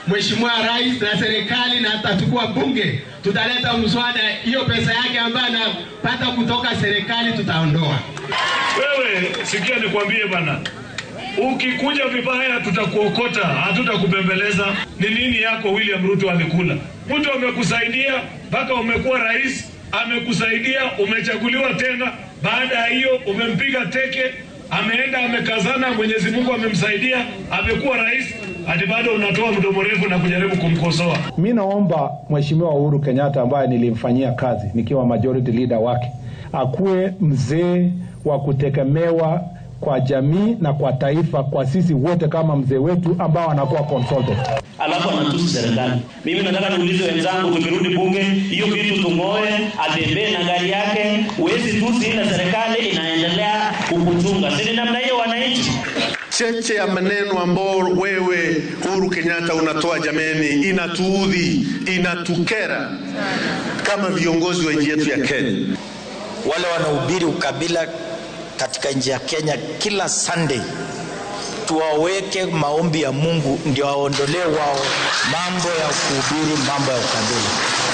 Mheshimiwa Rais na serikali na tutachukua bunge, tutaleta mswada, hiyo pesa yake ambayo anapata kutoka serikali tutaondoa. Wewe sikia, nikwambie bana, ukikuja vibaya tutakuokota, hatutakubembeleza. Ni nini yako William Ruto alikula? Mtu amekusaidia mpaka umekuwa rais, amekusaidia umechaguliwa tena. Baada ya hiyo umempiga teke, ameenda amekazana, Mwenyezi Mungu amemsaidia, amekuwa rais, hadi bado unatoa mdomo refu na kujaribu kumkosoa. Mi naomba Mheshimiwa Uhuru Kenyatta ambaye nilimfanyia kazi nikiwa majority leader wake akuwe mzee wa kutegemewa kwa jamii na kwa taifa, kwa sisi wote kama mzee wetu ambao anakuwa consultant. alafu anatusi serikali. Mimi nataka niulize wenzangu, tukirudi bunge, hiyo kitu tung'oe, atembee na gari yake. Huwezi tusi ile serikali inaendelea kukuchunga, si ni namna hiyo wananchi? cheche ya maneno ambao wewe Uhuru Kenyatta unatoa jameni, inatuudhi, inatukera kama viongozi wa nchi yetu ya Kenya. wale wanaohubiri ukabila katika nchi ya Kenya kila Sunday, tuwaweke maombi ya Mungu ndio waondolee wao mambo ya kuhubiri mambo ya ukabila.